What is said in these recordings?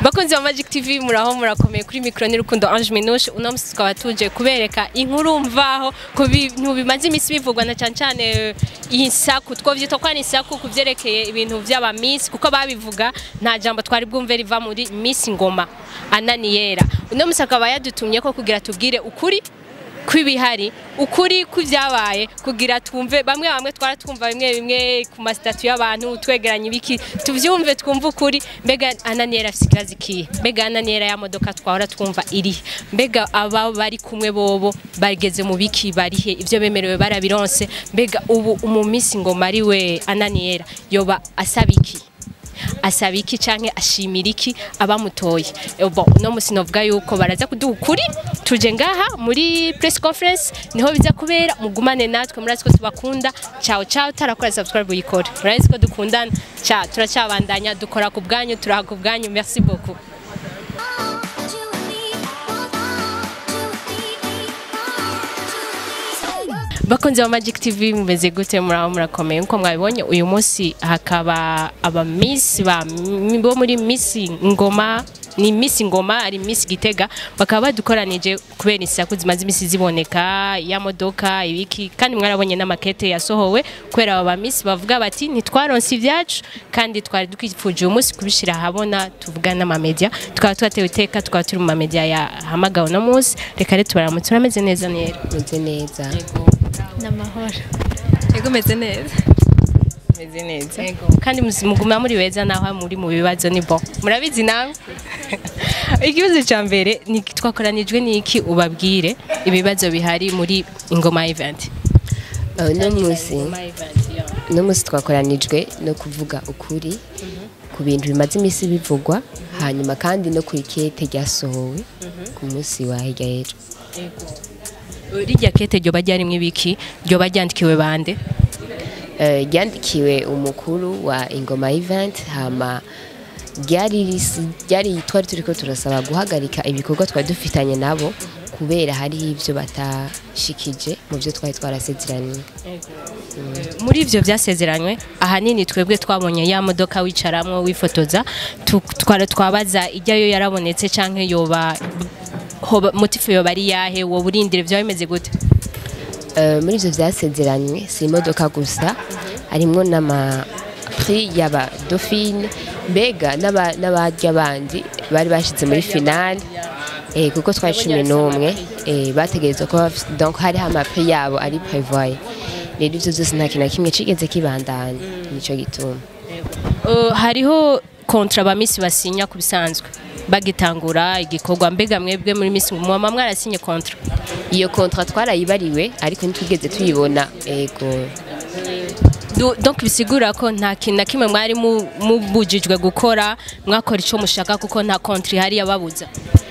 bakunzi ba Magic TV muraho murakomeye kuri micro ni Rukundo Ange Minouche uno musi tukaba tuje kubereka inkuru mvaho ku bintu bimaze imisi bivugwa na cyane cyane insaku twovyita ko ari insaku kuvyerekeye ibintu vy'aba miss kuko babivuga nta jambo twari bwumve riva muri Miss Ngoma Ananiyera uno musi akaba yadutumye ko kugira tubwire ukuri kw'ibihari ukuri kw'ibyabaye kugira twumve bamwe bamwe twara twumva bimwe bimwe ku masitatu y'abantu twegeranye ibiki tuvyumve twumve ukuri mbega ananiyera afise ikibazo ikihe mbega ananiyera ya modoka twahora twumva irihe mbega aba bari kumwe bobo bageze mu biki barihe ivyo bemerewe barabironse mbega ubu umumisi ngoma ari we ananiyera yoba asaba iki asaba iki canke ashimira iki abamutoye Eh, bon uno musi novuga yuko baraza kuduha ukuri tuje ngaha muri press conference niho biza kubera mugumane natwe murazi ko tubakunda ciao ciao tarakora subscribe uyikore murazi ko dukundana ciao turacabandanya dukora ku bwanyu turaha ku bwanyu merci beaucoup bakunzi ba Magic TV mumeze gute muraho murakomeye nkuko mwabibonye uyu munsi hakaba aba miss ba bo muri Miss Ngoma ni Miss Ngoma ari Miss Gitega bakaba badukoranije kubera isaku zimaze imisi ziboneka ya modoka ibiki kandi mwarabonye n'amakete yasohowe kubera aba miss bavuga bati ntitwaronse ibyacu kandi twari twifuje uyu munsi kubishira ahabona tuvuga n'amamedia tukaba twatewe iteka tukaba turi mu mamedia yahamagawe uno munsi reka rero tubaramutse urameze neza nera meze neza n'amahoro yego meze neza meze neza kandi muzi- muguma muri beza naho muri mu bibazo ni bo murabizi nawe ikibazo cya mbere ni twakoranijwe n'iki ubabwire ibibazo bihari muri ingoma event Uh, uno munsi Ingoma event, yeah. uno munsi twakoranijwe no kuvuga ukuri ku bintu bimaze iminsi bivugwa hanyuma kandi no ku ikete ryasohowe ku munsi wa hirya y'ejo rirya kete ryoba ryarimwo ibiki ryoba ryandikiwe bande Uh, ryandikiwe umukuru wa ingoma event hama ryari risi- ryari twari turiko turasaba guhagarika ibikorwa twari dufitanye nabo kubera hariho ivyo batashikije mu vyo twari twarasezeraniye muri ivyo vyasezeranywe ahanini twebwe twabonye ya modoka wicaramwo wifotoza tu- twara twabaza ijyayo yarabonetse canke yoba hoba motifu yoba ari yahe woba urindire vyaba bimeze gute Uh, muri ivyo vyasezeranywe si imodoka gusa harimwo n'ama prix y'aba dauphine mbega n'aba- n'abarya bandi bari bashize muri finale eh, kuko twari cumi n'umwe eh, bategerezwa kuba bafise- donc hariho amaprix yabo ari prévoye rero ivyo vyose nta kintu na kimwe cigeze kibandanya nico gituma Uh, hariho kontra abamisi basinya ku bisanzwe bagitangura igikorwa mbega mwebwe muri misi mwama mwarasinye kontra iyo kontra twarayibariwe ariko ntitwigeze tuyibona ego Du- donc bisigura ko nta kintu na kimwe mwari mu- mubujijwe gukora mwakora ico mushaka kuko nta kontra ihari yababuza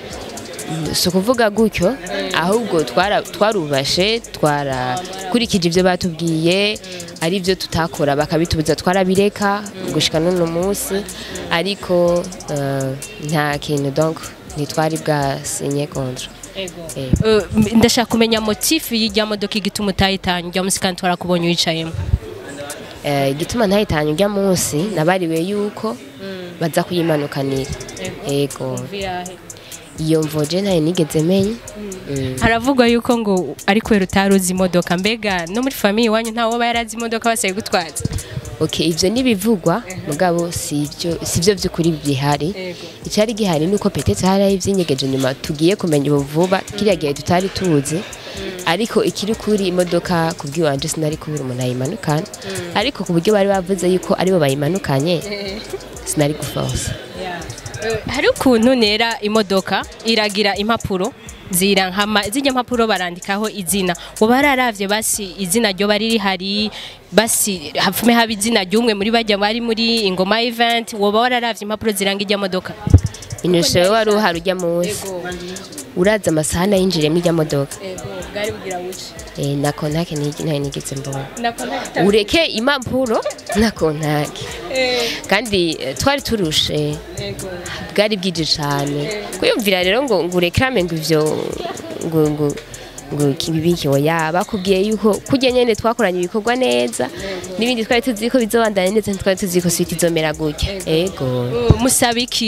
si ukuvuga gutyo ahubwo twara- twarubashe twarakurikije ibyo batubwiye ari byo tutakora bakabitubuza twarabireka gushika n'uno munsi ariko eh, nta kintu donc ntitwari bwasinye kontra Eh, Uh, m- ndashaka kumenya motifu y'irya modoka igituma utayitanye irya musi kandi twarakubonye wicayemo eh, igituma ntahitanye ujya munsi nabariwe yuko baza kuyimanukanira ego iyo mvoje ntayo nigeze menya Mm. haravugwa yuko ngo ari kubera utaruzi imodoka mbega no muri famiye iwanyu ntawe woba yarazi imodoka basigaye gutwaza okay ivyo nibivugwa mugabo sivyo sivyo vy'ukuri bihari icyari gihari nuko petete hari ivyinyegeje nyuma tugiye kumenya ubu vuba kiriya gihe tutari tuzi ariko ikiri kuri imodoka kubwiwanje sinari kubura umuntu ayimanukana ariko ku buryo bari bavuze yuko aribo bayimanukanye sinari gufonsa hari ukuntu nera imodoka iragira impapuro zirankama zijya mpapuro barandikaho izina uba yararavye basi izina ryo bari rihari basi hapfume haba izina ry'umwe muri bajya bari muri ingoma event woba wararavye impapuro ziranga ijya modoka inyusho we wari uhari ujya munsi uraza amasaha nayinjiriyemo ijya modoka bwari bugira wuce Eh, na kontake ntayo nigeze mbona ureke impapuro na kontake kandi eh, twari turushe bwari bwije cyane kwiyumvira rero ngo ngo urekrame ngo ivyo ngo ngo ngo kibibiki oya bakubwiye yuko kujya nyene twakoranye ibikorwa neza n'ibindi twari tuzi ko bizobandanya neza ntitwari tuzi ko switi izomera gutya ego musaba iki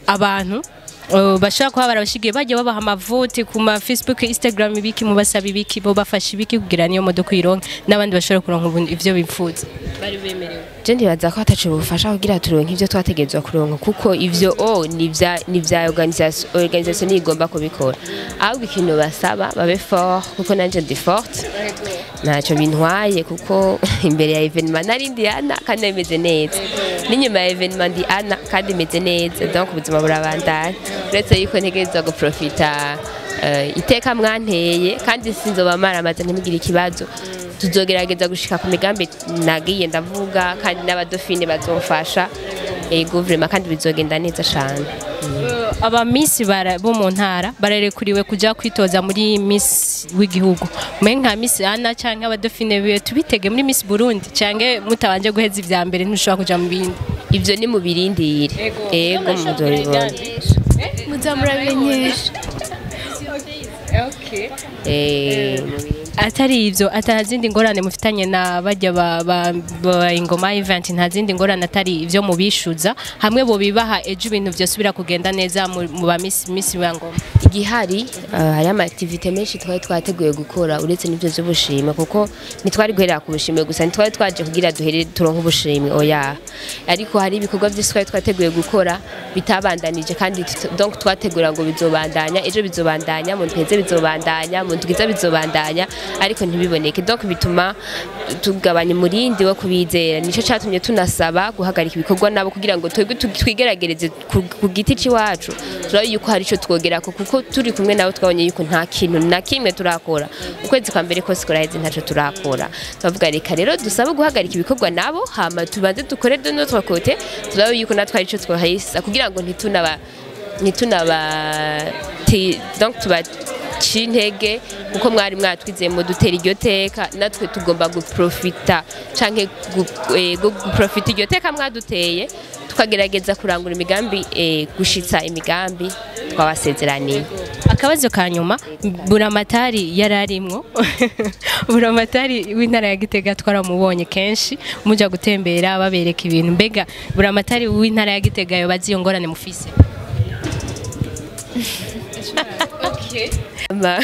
abantu uh, bashobora kuba barabashigiye bajya babaha amavuti ku ma Facebook Instagram ibiki mubasaba ibiki bo bafasha ibiki kugira niyo modoka ironke n'abandi bashobora kuronka ubundi ivyo bifuza bari bemerewe je ndibaza ko hatacu bufasha kugira turonke ivyo twategerezwa kuronka kuko ivyo o ni vya ni vya organisation organisation igomba kubikora ahubwo ikintu basaba babe fort kuko nanje ndi forte ntacyo bintwaye kuko imbere ya evenement nari ndi ana kandi bimeze neza n'inyuma ya evenement ndi ana kandi imeze neza donc ubuzima burabandanya uretse yuko ntegerezwa guprofita eh, iteka mwanteye kandi sinzoba maramaze ntimugire ikibazo tuzogerageza gushika ku migambi nagiye ndavuga kandi n'abadofine bazofasha ego vraiment kandi bizogenda neza cane aba miss bara- bo mu ntara bararekuriwe kuja kwitoza muri miss w'igihugu mwe nka miss ana canke abadofine biwe tubitege muri miss burundi canke mutabanje guheza ivya mbere ntushobora kuja mu bindi ivyo ni mu birindire ego muzobibona muzamurabimenyesha Eh, atari ivyo ata zindi ngorane mufitanye na bajya ba, ba, ba ingoma event nta zindi ngorane atari ivyo mubishuza hamwe bo bibaha ejo ibintu vyosubira kugenda neza mu mu ba miss miss wa ngoma igihari uh, hari ama activite menshi twari twateguye gukora uretse n'ivyo vy'ubushimwe kuko ntitwari guherera ku bushimwe gusa ntitwari twaje kugira duhere turonke ubushimwe oya ariko hari ibikorwa vyinshi twari twateguye gukora bitabandanije kandi tut- donc twategura ngo bizobandanya ejo bizobandanya mu nteze bizobandanya mu ndwiza bizobandanya ariko ntibiboneke donc bituma tugabanya umurindi wo kubizera nico catumye tunasaba guhagarika ibikorwa nabo kugira ngo twebwe tu- twigeragereze ku ku giti c'iwacu turabe yuko hari ico twogerako kuko turi kumwe nabo twabonye yuko nta kintu na kimwe turakora ukwezi kwa mbere kose kuraheze ntaco turakora turavuga reka rero dusabe guhagarika ibikorwa nabo hama tubanze dukore de notre côté turabe yuko natwe hari ico twahisa kugira ngo ntitunaba ntitunaba ti- donc tuba intege kuko mwari mwatwizeye mu dutera iryo teka natwe tugomba guprofita canke gu- eh, gu- guprofita iryo teka mwaduteye tukagerageza kurangura imigambi eh, gushitsa imigambi twabasezeraniye akabazo ka nyuma buramatari yari arimwo buramatari w'intara ya gitega twaramubonye kenshi muja gutembera babereka ibintu mbega buramatari w'intara ya gitega yo bazi iyo ngorane mufise Ma-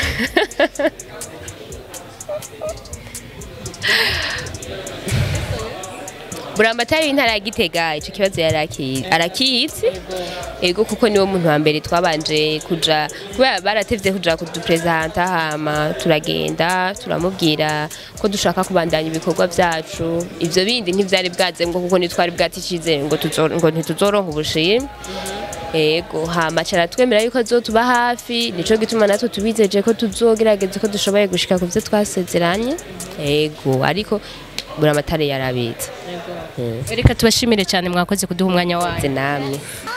buramatari w'intara ya gitega ico kibazo yari aki- arakizi ego kuko niwo muntu wa mbere twabanje kuja kubera baratevye kuja kudupresenta hama turagenda turamubwira ko dushaka kubandanya ibikorwa vyacu ivyo bindi ntivyari bwaze ngo kuko ntitwari bwaticize ngo tuzo- ngo ntituzoronka ubushimwe ego hama cara twemera yuko azotuba hafi nico gituma natwe tubizeje ko tuzogerageza ko dushoboye gushika ku vyo twasezeranye ego ariko buramatari yarabizi reka tubashimire cyane mwakoze kuduha umwanya wayo namwe